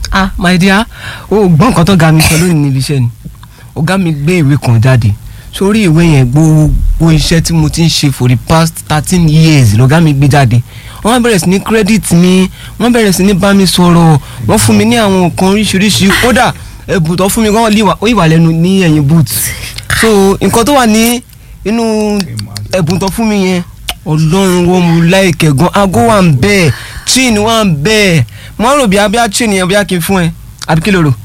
ah my dear o gbọ́ nǹkan tó ga mi sọ lónìí níbi iṣẹ́ ni ọ̀gá mi gbé ìwé kan jáde sórí ìwé yẹn gbogbo iṣẹ́ tí mo ti ń ṣe for the past thirteen years lọ́gá mi gbé jáde wọ́n bẹ̀rẹ̀ sí ní credit mi wọ́n bẹ̀rẹ̀ sí ní bá mi sọ̀rọ̀ wọ́n fún mi ní àwọn nǹkan oríṣiríṣi kódà ẹ̀bùn tó fún mi gan ó ìwà lẹ́nu ní ẹ̀yìn boot so nǹkan tó wà ní inú ẹ̀bùn tó fún mi yẹn ọlọ́run wọ́n mu láìkẹ̀ gan aago wà ń bẹ́ẹ̀ chain wà ń bẹ́ẹ̀ mo rò bí abíá chain yẹn bíá kí n fún ẹ àbí kí ló rò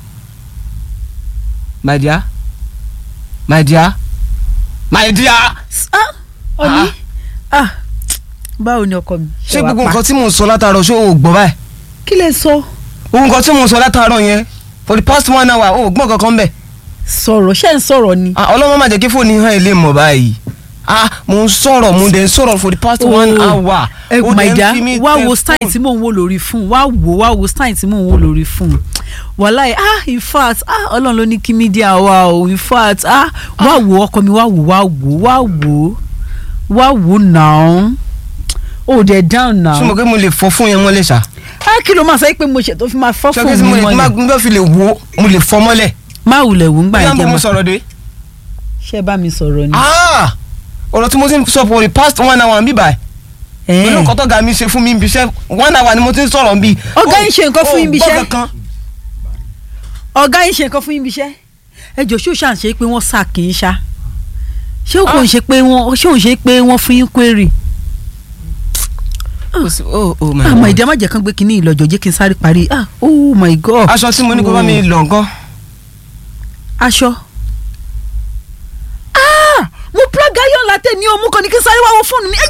my dear my dear my dear. ọ̀ní ah báwo ni ọkọ mi. ṣé gbogbo nǹkan tí mò ń sọ látàárọ̀ ṣé o ò gbọ́ báyìí kí lè sọ. gbogbo nǹkan tí mò ń sọ látàárọ̀ yẹn for the past one hour o ò gbọ́ kankan bẹ́ẹ̀. sọ̀rọ̀ ṣé ń sọ̀rọ̀ ni. ah ọlọ́mọ má jẹ́ kí fóònù hàn ilé mọ̀ báyìí ah mo ń sọ̀rọ̀ mo dẹ̀ ń sọ̀rọ̀ for the past one hour. ẹ o my dẹ̀ ń dear fi mí wá tẹ wo style phone. tí mò ń wò lórí fún wá wo wá wo style tí mò ń wò lórí fún wàláì ah in fact ah ọlọ́run ló ní kí mídíà wá o in fact ah wá wo ọkọ mi wá wo wá wo wá wo wá wo now o dẹ̀ down now. ṣé mo kí mo lè fọ fún yẹn mọ́lẹ̀ ṣá. ah kí ló máa sọ pé mo ṣètò fi máa fọ́ ṣé fún kí mo mi lè má mọ́lẹ̀ gbọ́ fi lè wo mo lè fọ mọ́lẹ̀. má wulẹ̀ wò ń gbà bí yẹn wọ́n jẹ́ mo ma sọ̀rọ̀ dé. ṣé bá mi sọ̀rọ̀ ni. ah ọ̀rọ̀ tí mo ti ń sọ for the past one hour ń bí báyìí. Eh. pẹ̀lú nǹkan tó ga mi ṣe fún mi ń bíṣẹ́ one hour ni mo ti ń sọ̀rọ̀ ń bí. Ọ̀gá yín ṣe nǹkan fún yín bí iṣẹ́? ó gbọ́ kankan. ọ̀gá yín ṣe nǹkan fún yín bí iṣẹ́ ẹ jọ ṣé o ṣàn ṣe pé wọ́n sà kì í ṣá ṣé o kò ń ṣe pé wọ́n ṣé o ń ṣe pé wọ́n fún yín query Kò sí- oh oh my àmọ́ God. ìdí àmàjẹ́ kan gbé kínní ìlọ́jọ́ jẹ́ kí n sáré parí ah oh my god aṣọ tí mo ní kó bá mi lọ nǹkan. aṣọ ah mo plug iron latte ní o mú kan ní kí n sáré wá wo fóònù mi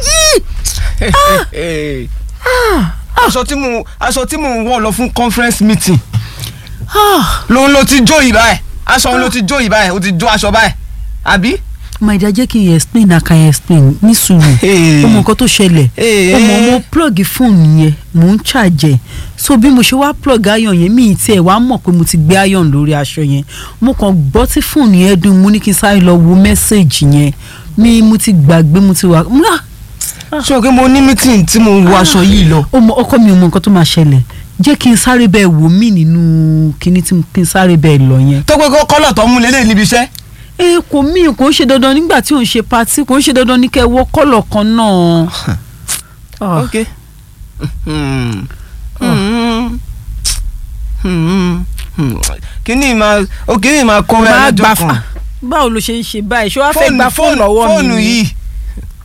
ẹyí aṣọ tí mo aṣọ tí mo ń wọ̀ lọ fún conference meeting ah lòun ló ti jó yìí báyìí aṣọ òun ló ti jó yìí báyìí ó ti jó aṣọ báyìí àbí. my dear jẹ́ kí n explain na kan explain ní sùúrù Hey. ó mọ nǹkan tó ṣẹlẹ̀ Hey, ó mọ hey. mo plug fóònù yẹn mò ń charge ẹ̀ so bí mo ṣe wá plug iron yẹn mi ì tiẹ̀ wá mọ̀ pé mo ti gbé iron lórí aṣọ yẹn mo kàn gbọ́ tí fóònù yẹn dùn mo ní kí n sáré lọ wo mẹ́sẹ̀gì yẹn mi mo ti gbàgbé mo ti wà mo ah, ṣé o kí mo ní meeting tí mo wọ aṣọ yìí lọ. ó mọ ọkọ mi ò mọ nǹkan tó máa ṣẹlẹ̀ jẹ́ kí n sáré bẹ́ẹ̀ wò mí nínú kíní tí kí n sáré bẹ́ẹ̀ lọ yẹn. tó pé kó kọ́lọ̀ tó mú lélẹ̀ níbi iṣẹ́. ẹ kò mí kò ń ṣe dandan nígbà tí ò ń ṣe patí kò ń ṣe dandan ní kẹ́ ẹ wọ kọ́lọ̀ kan náà. Ah. ok. Hmm. Hmm. Hmm. Hmm. kíní máa ó kíní máa kó máa ẹ gbà lọ́jọ́ fà kan. báwo ló ṣe ń ṣe báyìí ṣé wàá fẹ́ fóònù gba fóònù lọ́wọ́ mi fóònù ni? yìí